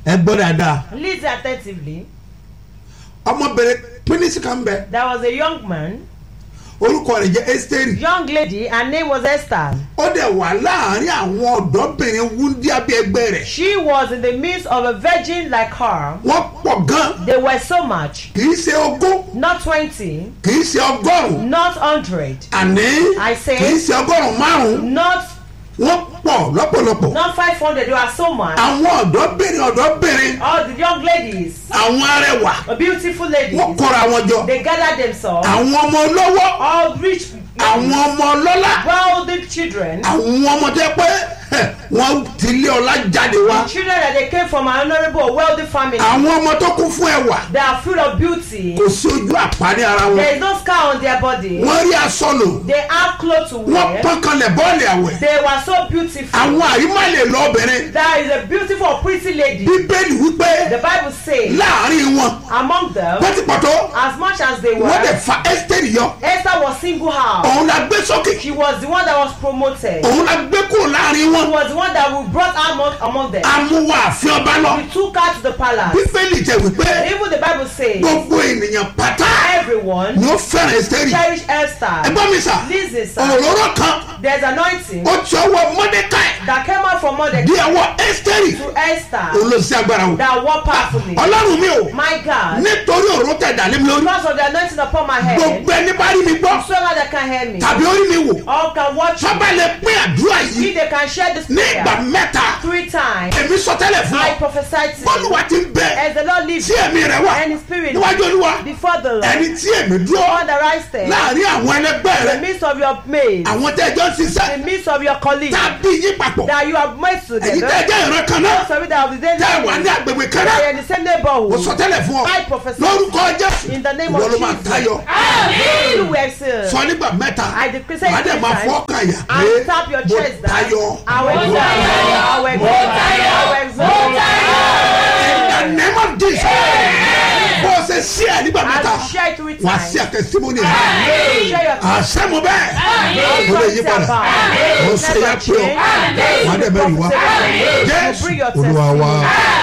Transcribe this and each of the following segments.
ẹ gbọ́ dáadáa Listen attentively. ọmọbìnrin pínísì kan bẹ There was a young man, orúkọ rẹ̀ jẹ́ Ẹ́sítérì young lady, her name was Esther. ó dẹ̀ wà láàrin àwọn ọ̀dọ́bìnrin wúndíá bí ẹgbẹ́ rẹ̀ She was in the midst of a virgin like her. wọ́n pọ̀ gan They were so much, kì í ṣe ogún not 20, kì í ṣe ọgọ́rùn-ún not 100, àní I say- kì í ṣe ọgọ́rùn-ún márùn-ún not wọ́n pọ̀ lọ́pọ̀lọpọ̀ not 500. They were so much. àwọn ọ̀dọ́bìnrin ọ̀dọ́bìnrin All the young ladies, àwọn arẹwà the beautiful ladies, wọ́n kóra wọn jọ they gathered themselves. àwọn ọmọ olówó All rich, àwọn ọmọ ọlọ́lá wealthy children, àwọn ọmọ tó yẹ pé ẹ, wọ́n ti lé ọlá jáde wá children that they came from an honourable, wealthy family. àwọn ọmọ tó kún fún ẹwà They are full of beauty. kò sí ojú àpárí ara wọn There is no scar on their body. wọ́n rí aṣọ lò They have clothes to wọ́n wear. pọ́n kanlẹ̀ bọ́ọ̀lì àwẹ̀ They were so beautiful. àwọn àyímá lè lọ obìnrin There is a beautiful, pretty lady. bíbélì wípé The Bible says, láàrin wọn among them, pọ́tipọ́tọ́ as much as they wọ́n dẹ̀ were, fa ẹ́sítẹ́rì yọ Esther was single out. òun la gbé sókè She was the one that was promoted. òun la gbé kúrò láàrin She wọn was the one that we brought out among, among them. amúwa àfin ọba lọ We took her to the palace. bíbélì jẹ́ wípé Even the Bible says, gbogbo ènìyàn pátá everyone ni ó fẹ́ràn ẹ́sítẹ́rì cherish Esther. ẹgbọ́n mi sà Listen, sir. òróró kan There's anointing ó ti ọwọ́ mọ́dékáì that came out from Mordecai di ọwọ́ ẹ́sítẹ́rì to Esther òun ló sí agbára o that worked powerfully. ọlọ́run mi o My God, nítorí òróró tẹ̀ dálé mi lórí because of the anointing upon my head, gbogbo ẹni bá rí mi gbọ́ whosoever that can hear me, tàbí orí mi wò all can watch me. sábà lè pín àdúrà yìí If they can share this ní ìgbà prayer mẹ́ta three times, èmi sọ tẹ́lẹ̀ fún I ọ prophesy to bọ́ọ̀lù you wa ti ń bẹ as the Lord lives tí ẹ̀mí rẹ̀ wà and His Spirit níwájú olúwa before the Lord, ẹni tí èmi dúró on the right step, láàrin àwọn ẹlẹgbẹ́ in the rẹ midst of your mates, àwọn tẹ́ ẹjọ́ ń in ṣiṣẹ́ the midst of your colleagues, tàbí yín papọ̀ that you have made èyí together, tẹ́ ẹjẹ́ ìran kan náà those of you that have the same tẹ́ ẹ wà ní name, agbègbè kan that náà you are in the same mo neighborhood, sọ tẹ́lẹ̀ fún ọ I prophesy lórúkọ jésù in the name ìwọ of ló máa Jesus. tayọ You were saved. sọ nígbà mẹ́ta I decree say wàá dẹ̀ three máa times. fọ́ ọkàn yà pé and tap your mo chest down. tayọ I will exalt you. I will exalt you. I will exalt you. in the name of jesus bó o ṣe sí ẹ nígbà mẹ́ta As you share it three wà á times, sí àtẹ̀símọ́nì rẹ you share your àṣẹ mo bẹ́ẹ̀ mo lè yí padà mo ṣe yá pé o wà á dẹ̀ mẹ́rin wá jésù olúwa wa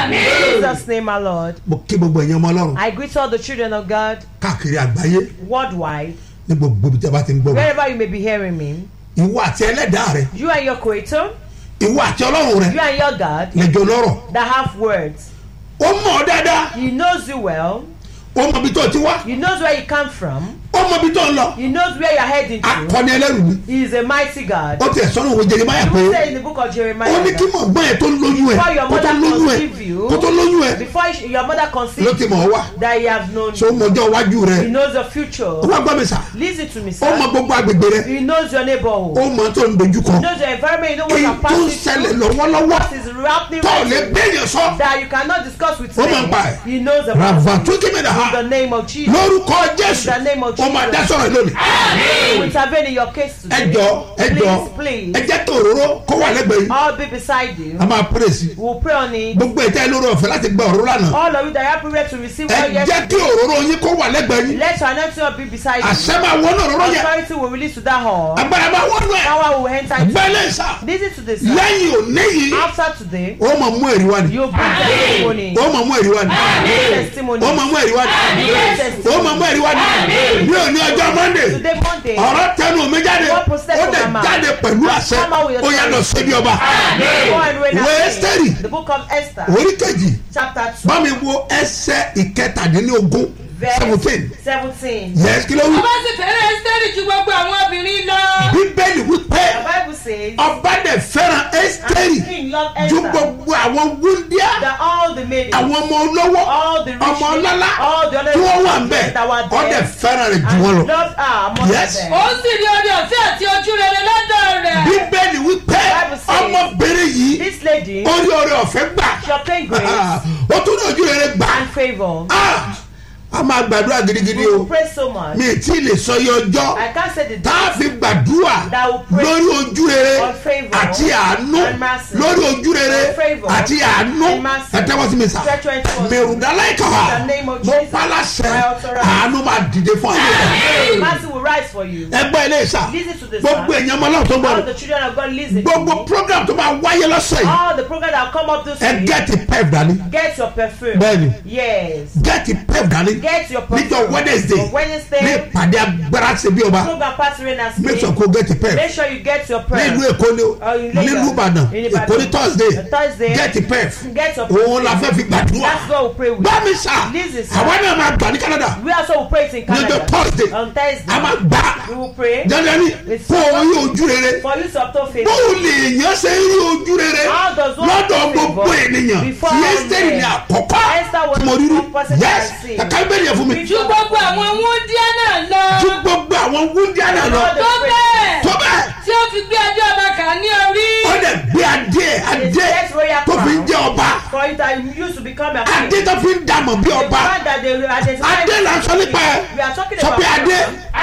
In Jesus' name, my Lord. mo kí gbogbo ẹ̀yin ọmọ ọlọ́run I greet all the children of God káàkiri àgbáyé worldwide, ní gbogbo ibi tí a bá ti ń gbọ́ mi wherever you may be hearing me. ìwọ àti ẹlẹ́dàá rẹ You and your Creator, ìwọ àti ọlọ́run rẹ you and your God lẹ́jọ́ lọ́rọ̀ that have words. ó mọ̀ ọ́ dáadáa He knows you well. ó mọ ibi tó ti wá He knows where you come from. ó mọ ibi tó ń lọ He knows where you're heading to. akọni ẹlẹ́rù ni He is a mighty God. ó tiẹ̀ sọ́nù òwe jeremaya pé You say in the book of Jeremiah. ó ní kí mọ̀ gbọ́n ẹ̀ tó lóyún ẹ̀ Before your kó tó mother lóyún ẹ̀ conceive you, kó tó lóyún ẹ̀ before you- your mother ló conceived ti mọ̀ ọ́ wá that he has known so ó mọ ọjọ́ iwájú rẹ he knows your future ó wá gbọ́ mi sà listen to me ó mọ sir gbogbo agbègbè rẹ he knows your neighborhood ó mọ tó ń dojú kọ he knows your environment you know what èyí you're tó ń passing ṣẹlẹ̀ through lọ́wọ́lọ́wọ́ what is happening tó ò right lè now gbẹ̀yìn sọ that you cannot discuss with Ó mọ̀ me nípa ẹ̀. he knows about ràvà it tó kí mi dà ha in the name of Jesus lórúkọ jésù In the name of ó máa dá Jesus. sọ̀rọ̀ lónìí he will intervene in your case ẹ today jọ ẹ jọ please ẹ please jẹ́ kí òróró kó wà lẹ́gbẹ̀ẹ́ yìí all be beside you a máa pèrè sí we will pray on it gbogbo ẹ̀ tẹ́ ẹ lórí ọ̀fẹ́ láti gba òróró lánàá all of you that are prepared to receive ẹ well jẹ́ yes kí òróró yín kó wà lẹ́gbẹ̀ẹ́ yín let your anointing be beside you àṣẹ máa wọnú òróró yẹn authority will release to that hall agbára máa wọnú ẹ̀ power will enter into gbẹ́lẹ̀ sà listen to this lẹ́yìn òní yìí after today ó mọ̀ mú ẹ̀rí wá ni you bring testimony ó mọ̀ mú ẹ̀rí wá ni testimony ó mọ̀ mú ẹ̀rí wá ni ó mọ̀ mú ẹ̀rí wá ni ní òní ọjọ́ monday today monday ọ̀rọ̀ tẹnu mi jáde What process ó of dẹ̀ my mouth? jáde pẹ̀lú àṣẹ Come out with your ó yà lọ síbi ọba go and read Ìwé that Ẹ́sítérì. thing. the book of esther orí kejì chapter two bá mi wo ẹsẹ̀ ìkẹtàdínlógún verse seventeen seventeen yẹs kí ló wí. ọba sì fẹ́ràn ẹ́sítẹ́rì ju gbogbo àwọn obìnrin lọ. bíbélì wípé the bible says ọba dẹ̀ fẹ́ràn ẹ́sítẹ́rì and king loved ju esther gbogbo àwọn wúndíá that all the maidens àwọn ọmọ olówó all the rich ọmọ ọlọ́lá all the other tí wọ́n wà ń bẹ̀ that were ọ dẹ̀ there fẹ́ràn rẹ̀ jù wọ́n and lọ. loved her among Yes. them ó sì rí orí ọ̀fẹ́ àti ojú rere lọ́dọ̀ rẹ̀. bíbélì wípé Bible says- ọmọbìnrin yìí this lady ó rí oore ọ̀fẹ́ gbà she obtained grace ó tún ní ojú rere gbà and favour Ah! a máa gbàdúrà gidigidi we o will pray so much mi ì tí ì lè sọ iye ọjọ́ i can't say the tá a date fi gbàdúrà That will pray lórí ojú rere on favour àti àánú and mercy. lórí ojú rere On favour àti àánú and mercy. ẹ tẹ́wọ́ sí mi sá Stretch your hands forward. mèrùndálá ìkàwá In the name of mo Jesus, pálásẹ I authorize. àánú máa dìde fún ayé rẹ mercy will rise for you. ẹgbẹ́ ilé ìsà Listen to this, gbogbo sir. èèyàn ọmọ náà tó All gbọ́dọ̀ the children of God listen to gbogbo me. program tó máa wáyé lọ́sẹ̀ yìí All the programs that come up this ẹ week. gẹ́ẹ̀tì pep dání Get your perfume. Bẹ́ẹ̀ni. Yes. gẹ́ẹ̀tì pep dání Get your perfume. níjọ wednesday On Wednesday. ní ìpàdé agbára ṣe bí ọba Program pastoring and make sure speak. kó gẹ́ẹ̀tì pep Make sure you get your nílùú prayer. èkó ni o Oh, in Lagos. nílùú ìbàdàn In Ibadan. èkó ní thursday On Thursday. gẹ́ẹ̀tì pep Get your òun la fẹ́ fi gbàdúrà That's what we pray with. gbá mi sà Listen, sir. àwa náà máa gbà ní canada We also will pray it in níjọ Canada. thursday On Thursday. a máa gbà We will pray dandan ni It's kó o rí ojú rere for you to obtain favor. bóun lè yàn ṣe rí ojú rere How does one lọ́dọ̀ obtain gbogbo favor ènìyàn before tí all ẹ́sítẹ́rì men? ní àkọ́kọ́ Esther was tí mo rí the rí first person yes I see. kàkà ìbéèrè yẹn fún mi ju gbogbo àwọn wúndíá náà lọ ju gbogbo àwọn wúndíá náà lọ All the tó bẹ́ẹ̀ tó bẹ́ẹ̀ tí ó fi gbé adé ọba kà ní orí ó dẹ̀ gbé adé adé Yes, royal tó fi ń crown. jẹ́ ọba For it that you used to become a king. adé tó fi ń dàmọ̀ bí The ọba fact that they will identify adé là ń sọ nípa ẹ̀ We are talking sọ about pé adé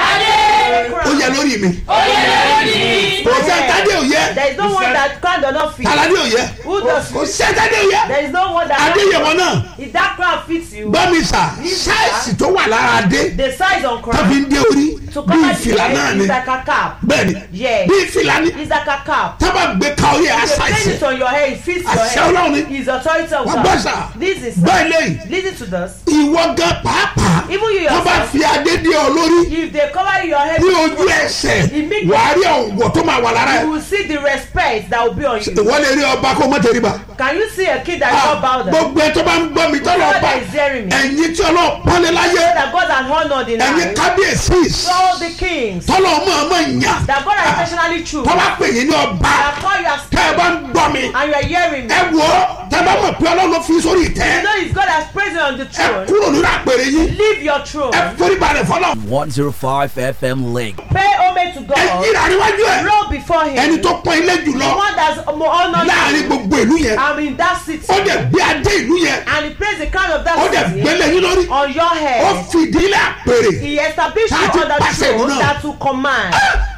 adé crown. ó yẹ lórí mi ó yẹ lórí kò sẹ́ tádé ò yẹ There is no one that crown does not fit. tàládé ò yẹ Who does kò sẹ́ tádé ò yẹ There is no one that adé yẹ wọn náà If that crown fits you, gbọ́ mi sà sáìsì tó wà lára adé the size on tó fi crown ń dé orí to bí cover the ìfìlà náà head ni is like a cap. bẹ́ẹ̀ni Yes. bí ìfìlà ni It's like a cap. tábà gbé ka orí ẹ̀ If you place àṣàìsì it on your head, it fits your Àṣẹ Ọlọ́run ni. head. His authority of wọ́n gbọ́ God. sà This is gbọ́ eléyìí listen to this. ìwọ gan pàápàá Even you wọ́n bá yourself, fi adé dé ọ lórí if they cover your head, ní ojú ẹsẹ̀ Immediately. wàá rí ọ̀wọ̀ tó máa wà lára you ẹ̀ will see the respect that will be on you. ìwọ lè rí ọba kó mọ́ tẹríba Can you see a kid that is Ah, not bowed down? gbogbo ẹ tó bá ń gbọ́ mi tọ́lọ̀ God ọba that is hearing me. ẹ̀yin tí ọlọ́ọ̀ pọ́nlé láyé That God has honored in ẹ̀yin life. kábíyèsí All the kings tọ́lọ̀ ọmọ ọmọ ìyàn that God has intentionally choose. tọ́lá pè yín ní ọba That call you as tẹ́ ẹ bá ń gbọ́ mi and you are hearing me. ẹ wò ó tẹ́ ẹ bá mọ̀ pé ọlọ́run ló fi sórí You ìtẹ́ know it's God has praised you on the ẹ throne. kúrò nínú àpèrè yín Leave your throne. ẹ forí balẹ̀ fọlọ́ 105 FM Link. Pay homage to ẹ God. yíra níwájú ẹ Roll before him. ẹni tó pọ́n ilé The jùlọ one that's more honored láàrin you. gbogbo ìlú yẹn I'm in that city. ó dẹ̀ gbé adé ìlú yẹn And he placed the crown of ó dẹ̀ that city gbélé yín lórí on your ó head. fìdí ilé àpèrè He established you Thirty on the percent throne náà. that will command.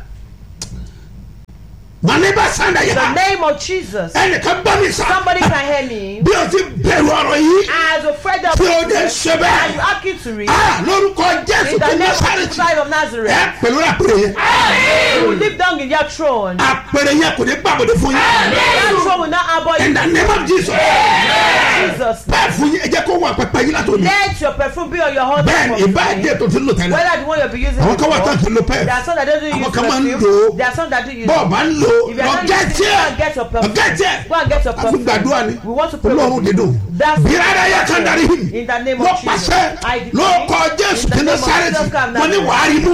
màlẹ́bà sàndà The yà name of Jesus. ẹnìkan bá mi sà Somebody can hear me. bí o ti bẹ̀rù ọ̀rọ̀ yìí As a friend of tí o dẹ̀ Jesus, ṣe and you bẹ́ẹ̀ ask to read. ah lórúkọ jésù In tó the ní name of sáré Jesus Christ of ẹ Nazareth. pẹ̀lú àpèrè yẹn You will live down in your throne. àpèrè yẹn kò ní gbàgbọ́dé fún yín That throne will not abhor in you. the name of jesus Jesus. bẹ́ẹ̀ fún yín ẹ jẹ́ kó wà pẹpẹ yín látòní Let your perfume be on your husband. bẹ́ẹ̀ ni ìbá ẹ̀dẹ́ tó ti ń lò tẹ́lẹ̀ Whether the one you'll be using àwọn kan wà tán before, kì í lo pẹ́ẹ̀ There are some that don't Àwọn use kan máa ń perfume. lò ó. There are some that do use bọ́ọ̀ it. bá ń lò If you are lọ not gẹ́ using it, tiẹ̀ go and get your lọ perfume. gẹ́ tiẹ̀ Go and get your a fi perfume. gbàdúrà ni We want to pray. olóòrùn dídùn That's bírádà yẹ kán darí hìm In the name ló of Jesus. pàṣẹ I decree. ló kọ jésù In the tí ní name of sáré Jesus tì Christ, wọ́n ní wàá rí mú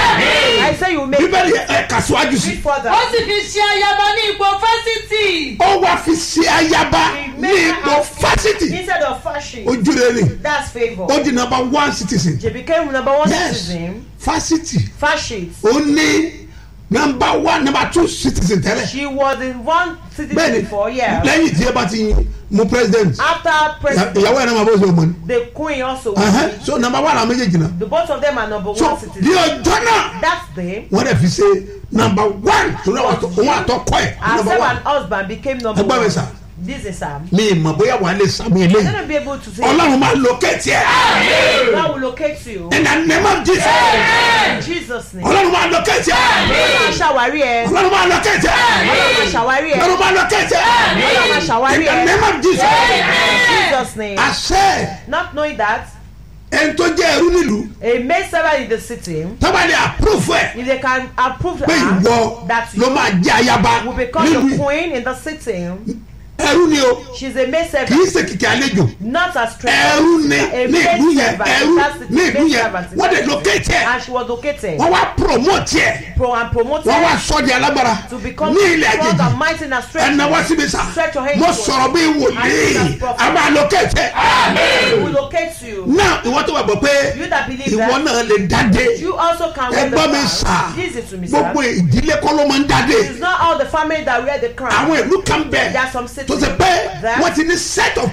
I say you make bíbélì ẹ̀ kà síwájú sí Read further. ó sì fi ṣe ayaba ní ipò fásitì ó wá fi ṣe ayaba ní ipò fásitì Instead of fashion. ojú rẹ̀ ni That's favor. ó di number one citizen She became number one yes citizen. fásitì Fashion. ó ní number one number two citizen tẹ́lẹ̀ She was in one citizen bẹ́ẹ̀ni before, yeah. lẹ́yìn tí ẹ bá ti mú president After ìyá- president, ìyàwó ẹ̀ náà máa bó ṣe mọ̀ ni the queen also. Ẹhẹ́n, so number one àwọn méjèèjì náà The both of them are number so one ní citizen. ọjọ́ náà That's them. wọ́n dẹ̀ fi ṣe number one torí àwọn àtọ- òun àtọkọ ẹ̀ number Herself one and husband became number Ẹgbẹ́ mi one. sà. This is Sam. mi mọ̀ bóyá wàá lè sàmì You're eléyìí gonna be able to say ọlọ́run máa locate ẹ̀ God will locate you. in the name of Jesus In Jesus' name. ọlọ́run máa locate ẹ̀ Ọlọ́run máa ṣàwárí ẹ. ọlọ́run máa locate ẹ̀ Ọlọ́run máa ṣàwárí ẹ. ọlọ́run máa locate ẹ̀ Ọlọ́run máa ṣàwárí in the ẹ. name of Jesus In Jesus' name. àṣẹ Not knowing that ẹni tó jẹ́ ẹrú nílùú a maid servant in the city, tọ́ba lè approve ẹ̀ if they can approve pé her, ìwọ that ló you máa jẹ́ ayaba will become the nílùú queen in the city, ẹrú ni o she's a maid kì í servant, ṣe kìkì àlejò not a stranger. ẹrú ni A ní maid ìlú yẹn servant, ẹrú that's the ní ìlú maid yẹn servant. wọ́n dẹ̀ locate ẹ̀ And she was located. wọ́n wá promote ẹ̀ Pro and promoted wọ́n wá sọ di alágbára to become ní ilẹ̀ strong àjèjì and mighty and strength. ẹnna wá síbi sá Stretch your hands mo forward. sọ̀rọ̀ bí wòlíì a máa locate ẹ̀ He will locate you. náà ìwọ́n tó wà bọ̀ pé You that believe ìwọ that, náà lè dáde you also can wear the ẹgbọ́n mi crown. sà Listen to me, sir. gbogbo ìdílé kọ́ ló máa ń dáde It's not all the family that wear the crown. àwọn ìlú kan bẹ̀ There are some cities tó ṣe pé that- wọ́n ti ní set of people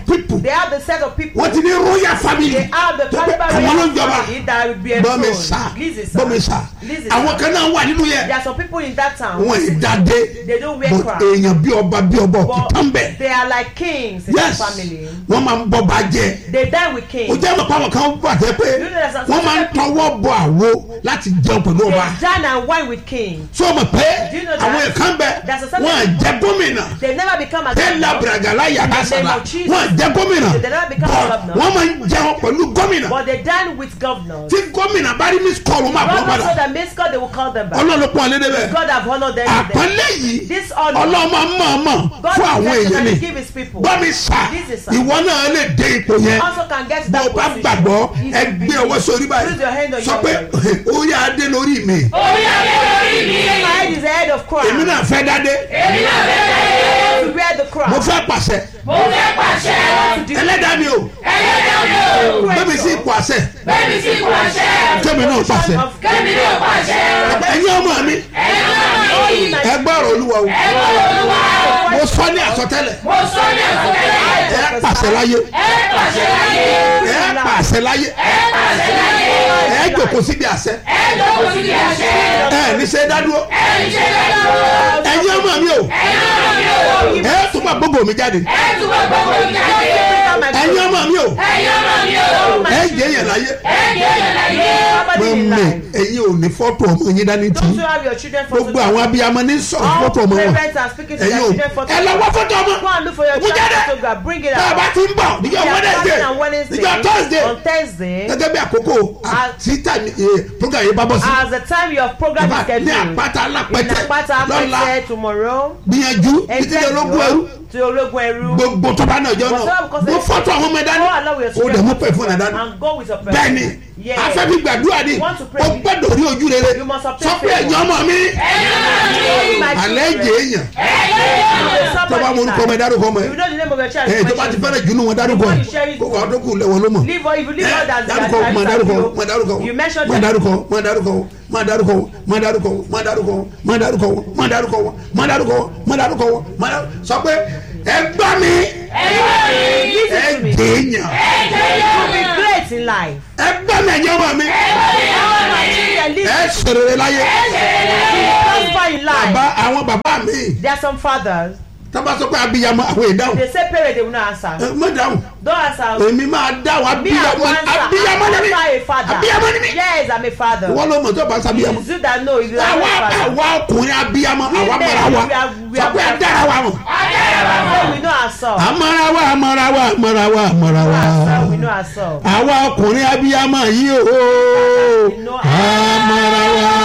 They have the set of people. wọ́n ti ní royal family They have the tó pé caliber àwọn ló ń royal jọba family that will be bọ́mi enthroned. sá Listen, sir. bọ́mi sá Listen, àwọn sir. kan náà wà nínú yẹn There are some people in that town. wọn ì dáadé They don't wear but crown. èèyàn bí ọba bí ọba But òkúta ń bẹ̀ they are like kings in yes the family. wọ́n máa ń bọ́ bá jẹ́ They die with o kings. jẹ́ mọ̀ pàwọn kan wà tẹ́ pé You know there's a wọ́n máa ń certain people- tọwọ́ bọ àwo láti jẹun pẹ̀lú They ọba dine and wine with kings. so mọ̀ pé Do you know that? àwọn èèkàn bẹ There's a certain wọ́n à people- jẹ́ gómìnà They never become a tẹ́lá governor, bragala yàrá In the name sàlá of Jesus. wọ́n à jẹ́ gómìnà They never become a but governor. wọ́n máa ń jẹun pẹ̀lú gómìnà but they dine with governors. tí gómìnà bá rí miss call wọ́n máa bọ́ God padà also that makes God, they will call them back. ọlọ́run pọ̀ lédè bẹ́ẹ̀ God have honored them. with them. àpọ́nlé yìí This honor. ọlọ́mọ mọ̀ọ́mọ̀ God fún àwọn èèyàn intentionally ni give his people. gbọ́mi sà This is sir. ìwọ náà lè dé ipò yẹn Also can get to bó o that bá position. gbàgbọ́ If you ẹ gbé believe. ọwọ́ sórí Put your hand on báyìí sọ your pé head. ó yá adé lórí mi orí ayé lórí mi. My head is the head of crown. èmi náà fẹ́ dádé èmi náà fẹ́ dáyé. To wear the crown. mo fẹ́ pàṣẹ mo fẹ́ pàṣẹ. ẹlẹ́dàá mi o ẹlẹ́dàá mi ò. gbẹ́mi sí ipò àṣẹ bẹ́ẹ̀ni sí pàṣẹ. kẹ́mi náà pàṣẹ Of kẹ́mi ní ò pàṣẹ. ẹ̀yin ọmọ mi ẹ̀yin náà mi. ẹ gbọ́ ọ̀rọ̀ olúwa o ẹ̀rọ olúwa. mo sọ ní àsọtẹ́lẹ̀ mo sọ ní àsọtẹ́lẹ̀. ẹ pàṣẹ láyé ẹ pàṣẹ láyé. ẹ pàṣẹ láyé ẹ pàṣẹ láyé. ẹ jòkó síbi àṣẹ ẹ jókòó sí ní àṣẹ. ẹ ní ṣe dádúró ẹ ní ṣe lẹ́nu. ẹ̀yin ọmọ mi o ẹ̀yin náà mi ò. ẹ tún bá gbogbo mi jáde ẹ túbọ̀ gbogbo ìjáde. ẹ̀yin ọmọ mi o ẹ̀yin náà mi ò. ẹ jẹ́ yẹn láyé ẹ jẹ́ yẹn láyé. Somebody in mọ̀mí life. ẹ̀yin ò ní fọ́tò ọmọ yín dání tì Don't í you have your children for gbogbo àwọn abiyamọ ní sọ̀rọ̀ All fọ́tò ọmọ wọn parents are speaking to their ẹ̀yin ò children for ẹ lọ wá fọ́tò ọmọ Go and look for your Mú jáde. child photograph. Bring it tá a bá out. ti ń bọ̀ níjọ́ They are wednesday starting on Wednesday. níjọ́ thursday On Thursday. gẹ́gẹ́ bí àkókò àtìtà program yìí bá bọ́ sí As the time your program is ní scheduled. àpáta In alápẹ̀tẹ̀ Apata lọ́la Apẹtẹ tomorrow. gbìyànjú títí dé ológun ẹrú To ológun ẹrú. gbogbo tọ́ba náà jọ náà mo fọ́tò àwọn ọmọ ẹ̀dá Go along with ní your o dẹ̀ mú pẹ̀ fún ẹ̀dá ní And go with your parents. bẹ́ẹ̀ni Yes. afẹ́bí gbàdúrà ni You want to pray. o gbọ́dọ̀ rí ojú rere You must obtain sọ pé favour. ẹ̀yin ọmọ mi ẹ̀yin náà mi ò. My alẹ́ children. jẹ́ èèyàn Somebody tọ́ba mo ń kọ́ ọmọ ẹ̀ dárúkọ ọmọ You ẹ̀ know the name of your child. ẹ̀ tó bá ti fẹ́rẹ̀ jù nù wọn dárúkọ When ẹ̀ you share it kó wàá tó kù lẹ́wọ̀n ló mọ̀ Leave or if you leave out that dárúkọ that- má that- dárúkọ you- má dárúkọ You mentioned má them. dárúkọ má dárúkọ má dárúkọ má dárúkọ má dárúkọ má dárúkọ má dárúkọ má dárúkọ má dárúkọ má dárúkọ sọ pé ẹ gbá mi ẹ Listen to me. jẹ́ èèyàn You will be great in life. ẹ gbá mi ẹ̀yin ọmọ mi All my children ẹ live sọ̀rọ̀ láyé prosper in life. bàbá àwọn bàbá mi There are some fathers. tábà sọ pé abiyamọ àwọn ìdáhùn They say parents they will not answer. ẹ mọ dáhùn Don't answer. èmi máa dáhùn Me I abiyamọ will answer. abiyamọ ni mi I'm a father. abiyamọ ni mi Yes, I'm a father. wọ́n ló mọ̀ tó bá sábiyamọ It's you that know if you are àwa a father. àwa ọkùnrin abiyamọ We àwa men, mọ̀ra wa we are- we sọ are- pé adára wa mọ̀ So we know ourselves. àmọ́ra wa àmọ́ra wa àmọ́ra wa àmọ́ra wa Ourselves, we know ourselves. àwa ọkùnrin abiyamọ yìí o We know àmọ́ra wa We know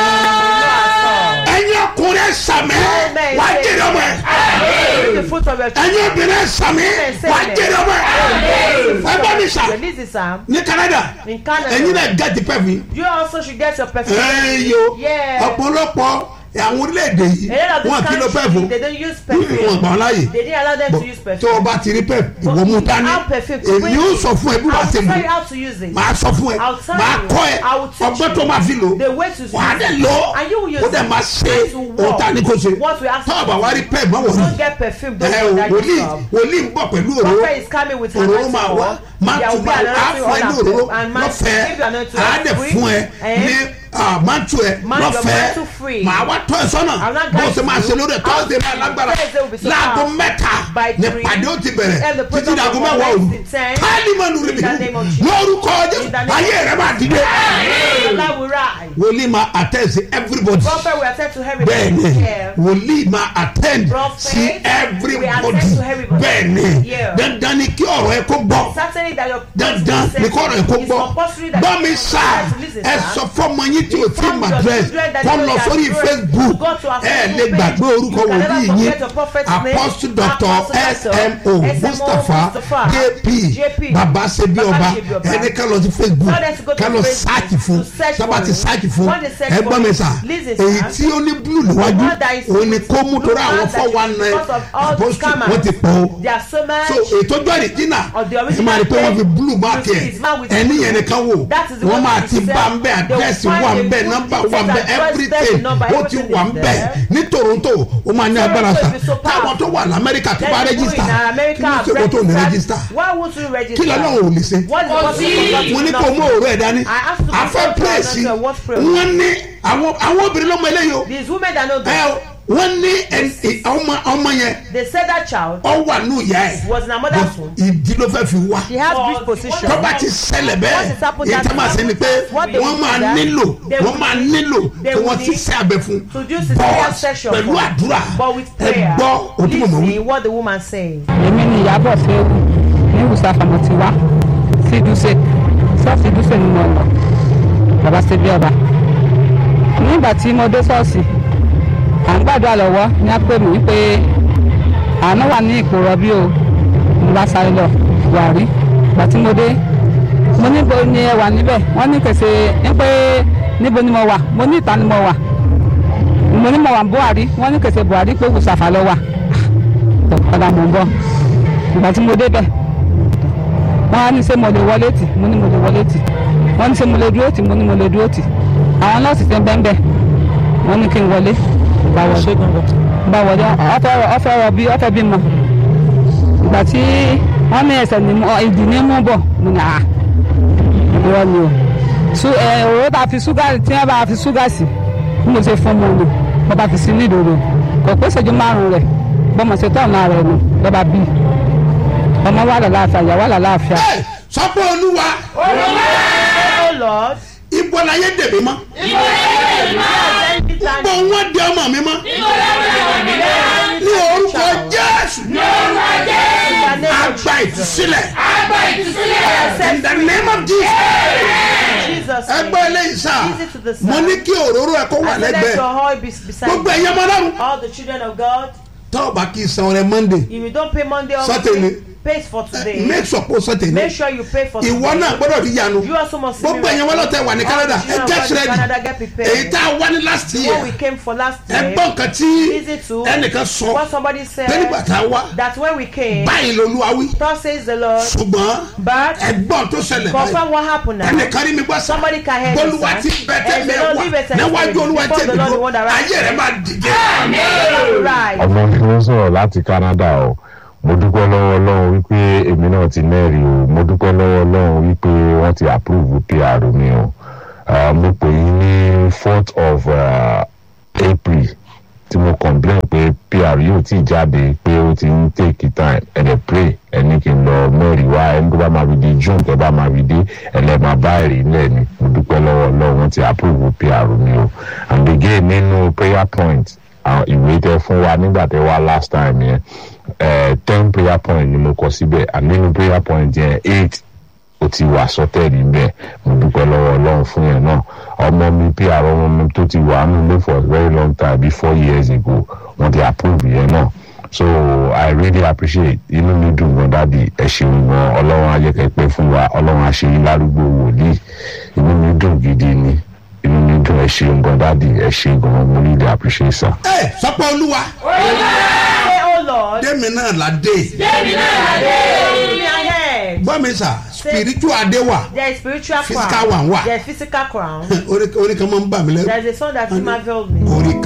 ourselves. ẹ̀yin ọkùnrin sàmẹ́ Amen. wà á jèrè ọmọ ẹ̀ Bring the fruit of your ẹ̀yin children. obìnrin sàmẹ́ Amen. wà á jèrè ọmọ ẹ̀ ẹ bá mi sà Release it, Sam. ní Canada In Canada. ẹ̀yin náà gẹ́tì pẹ́ẹ́fì You also should get your perfume. ẹ̀yọ Yeah. ọ̀pọ̀lọpọ̀ àwọn orílẹ̀-èdè yìí A lot of wọn kì í lo these pẹ́ẹ́fù countries, they don't use wọn perfume. gbà wọn láàyè They didn't allow them to use tó o perfume. bá ti rí pẹ́ẹ́fù ìwọ mú dání How perfume to èmi bring yóò it. sọ fún ẹ bí I wàá will ṣe tell you lò how to use it. màá sọ fún ẹ I'll tell màá you. kọ́ ẹ I will teach ọgbọ́n you. tó máa fi lò The way to use wàá dẹ̀ it. lò And you will use ó dẹ̀ it. máa ṣe And to ohun walk. tá a ní kó ṣe What we ask tó o you bá to wá do. rí pẹ́ẹ́ mọ́ wọ̀nyí Don't get perfume. Don't ẹ go o that wòlíì yourself. wòlíì ń bọ̀ pẹ̀lú òróró Prophet is coming with òróró anointing máa wá oil. máa There tún will be máa á anointing fún ẹ ní oil òróró and man- lọ́fẹ̀ẹ́ give you anointing á oil dẹ̀ free. fún ẹ Eh? ní mántù ẹ Man- your lọ́fẹ̀ẹ́ mantle free. màá wá tọ́ ẹ sọ́nà I'm not bó going ṣe máa to- ṣe lórí ẹ̀ tọ́sídẹ̀ẹ́ máa lágbára Thursday will be so láago powerful. mẹ́ta By ní three. pàdé ó ti bẹ̀rẹ̀ And the títí program dàgó will mẹ́wàá commence òru at 10. káàlì mọ́nu rí In the name of Jesus. lórúkọ In the name of ayé rẹ máa dìde Your life will rise. wòlíì máa attend sí everybody Prophet will attend to everybody. bẹ́ẹ̀ni Yeah. wòlíì máa attend Prophet sí everybody will attend to everybody. bẹ́ẹ̀ni Yeah. dandan ni kí ọ̀rọ̀ ẹ kó gbọ́ Certainly that your dandan ni kí ọ̀rọ̀ ẹ kó It's gbọ́ compulsory that gbọ́ mi you sá have to listen, ẹ sir. sọ fọmọ yín tí o ti Inform mà your dress children that kọ́ they lọ can sórí pray. Facebook Go to our ẹ Facebook lè page. gbàgbé orúkọ You can never wòlíì forget yín your prophet's name. apostle doctor Apostle smo Dr. mustapha Mustapha jp JP. baba sebi Baba ọba Sebi Ọba. ẹni ká lọ sí Facebook Tell them to go to ká lọ Facebook sáàkì fún to search sábà for ti it. sáàkì fún When they search ẹ for gbọ́ mi it, sà listen, èyí sir. tí ó ní blue níwájú one that is òun ni kó mú blue, torí the àwọn one that four is one nine because of all the apostle scammers. wọ́n ti pọ̀ o There are so much. so ètò ọjọ́ ìrìjìnà Of the ẹ máa rí pé pé wọ́n fi blue mark You see ẹ̀ his mouth with ẹni blue. yẹn nìkan wò That is the wọ́n one máa that ti he bá said. ń bẹ́ They will àdírẹ́sì find wà ń a bẹ́ good nọ́mbà details wà ń bẹ́ and address, everything number, ó ti everything wà ń is bẹ́ there. ní Toronto ó máa ní Toronto agbára is sa so powerful. táwọn tó wà lamẹ́ríkà tó bá Then you go rẹ́gísítà in kí America ló and ṣe kó tó ní register. rẹ́gísítà Why would you register? kí lọ́lọ́run ò lè ṣe What is the possibility of mo ní not kó doing? mú òru ẹ̀ dání I asked to afẹ́ go to pírẹ́sì another what prayer? wọ́n ní àwọn àwọn obìnrin ló mọ eléyìí o These women that know ẹ that, o, wọ́n ní ẹ- ẹ- ọmọ ọmọ yẹn they said that child ọ wà ní ìyá ẹ̀ was in her mother's womb. ìdí ló fẹ́ fi wá She has rich position. tó bá ti ṣẹlẹ̀ bẹ́ẹ̀ What is happening èyí tá máa ṣe ni pé What they wọ́n will máa do that, nílò they wọ́n will máa need- nílò they kí will wọ́n ti need ṣe abẹ fún to do cesarean but section pẹ̀lú for- àdúrà But with ẹ prayer, gbọ́ ojú mọ̀mọ́ wí. listen what the woman saying. èmi ni ìyábọ̀ fẹ́ẹ́wù ní ìwùsàfà mo ti wá sí ìdúsè ṣọ́ọ̀ṣì ìdúsè ni mo lọ bàbá ṣe bí ọba nígbà tí mo dé ṣọ́ọ̀ṣì à ń gbàdúrà lọ́wọ́ ní á pè mí pé àánú wà ní ipò rọbí o mo bá sáré lọ buhari ìgbà tí mo dé mo níbo ni ẹ wà níbẹ̀ wọ́n ní kèsè ní pé níbo ni mo wà mo ní ìta ni mo wà mo ní mo wà buhari wọ́n ní kèsè buhari pé ìwùsàfà lọ wà tó padà mò ń bọ̀ ìgbà tí mo débẹ̀ wọ́n á ní ṣé mo lè wọlé tì mo ní mo lè wọlé tì wọ́n ní ṣé mo lè dúró tì mo ní mo lè dúró tì àwọn nọ́ọ̀sì ti ń bẹ́ẹ̀ bẹ́ẹ̀ wọ́n ní kí n wọlé bá wọlé bá wọlé ọ̀fẹ́ rọ ọ̀fẹ́ rọ bí ọ̀fẹ́ bí mọ ìgbà tí wọ́n ní ẹsẹ̀ ní mú ìdì ní mú bọ̀ mo ní à irọ́ ni o su ẹ òróró tá a fi ṣúgà tí wọ́n bá fi ṣúgà sí bí mo ṣe fún mo nù mo bá fi sí ní ìdòdò kò pé ìṣẹ́jú márùn-ún rẹ̀ bọ́mọ̀ ṣe tọ́ ọ̀nà rẹ̀ nù lọ́ba bí ọmọ wà lálàáfíà ìyá wà lálàáfíà. ẹ sọ pé olúwa Oh Lord, ibo la yé dèmí mọ́ anytime ibo wọn di ọmọ mi mọ́ ní orúkọ jésù àgbà ìtúsílẹ̀ in the name of jesus Jesus ẹgbẹ́ eléyìí sá Easy to the mo side. ní kí òróró ẹ kó wà I said let lẹ́gbẹ̀ẹ́ your oil be beside gbogbo you. ẹ̀yẹ ọmọ ọlọ́run all the children of God. tọ́ ọ bá kí n san ọrẹ monday If you don't pay Monday or Saturday. Monday, pay for today. make sure kó sọ tèmi Make sure you pay for ìwọ today. náà gbọ́dọ̀ rí yanu You also must see gbogbo ẹ̀yẹ wọn lọ́tẹ̀ wà ní All canada the ẹ children of get God in ready Canada get prepared. èyí tá a wá ní last When year we came for last ẹ year, gbọ́ nǹkan tí easy to ẹnìkan sọ what somebody said pé nígbà tá a wá that when we came, báyìí lolúwa wí thus says the Lord, ṣùgbọ́n but ẹgbọ́n tó ṣẹlẹ̀ báyìí confirm what happened now. ẹnìkan rí mi gbọ́ sá Somebody can hear me, bólúwa sir. ti bẹ̀tẹ̀ And the Lord mẹ́wàá leave it and níwájú say, olúwa before tẹ̀ the mí Lord, the bó one that ayé rẹ̀ máa dìde. Right. ọmọ mi ló sọ̀rọ̀ láti canada o mo dúpẹ́ lọ́wọ́ ọlọ́run wípé èmi náà ti mẹ́rin o mo dúpẹ́ lọ́wọ́ ọlọ́run wípé wọ́n ti approve pr mi o Ah, mo pè yín ní fourth of uh, april tí mo complain pé pr yóò ti jáde pé ó ti ń take time ẹ̀dẹ̀ pray ẹni kí n lọ mẹ́rin wá ẹni tó bá máa fi di june tó bá máa fi dé ẹlẹ́ máa bá èrè ńlẹ̀ ni mo dúpẹ́ lọ́wọ́ ọlọ́run wọ́n ti approve pr mi o and again nínú prayer point àwọn ìwé tẹ fún wa nígbà tẹ wá last time yẹn ẹ ten prayer point ni mo kọ síbẹ̀ and nínú prayer point yẹn eight ó ti wà sọtẹ́ẹ̀lì ńbẹ̀ mo dúpẹ́ lọ́wọ́ ọlọ́run fún yẹn náà ọmọ mi pr ọmọ mi tó ti wà nílé for a very long time bí four years ago wọ́n ti approve yẹn náà so i really appreciate inú mi dùn gan dádì ẹ ṣeun gan ọlọ́run ayẹkẹ pé fún wa ọlọ́run àṣeyín lárúgbó wòlíì inú mi dùn gidi ni inú mi dùn ẹ ṣeun gan dádì ẹ ṣe gan mo really appreciate sir. ẹ sọ pé olúwa Say, oh Lord, dèmi náà là dé give me a head. gbọ́ mi sà spiritual adé wà There is spiritual Physical crown. one wà. There is physical crown. orí orí kan máa ń bà mí lẹ́rù There is a song that marveled me. orí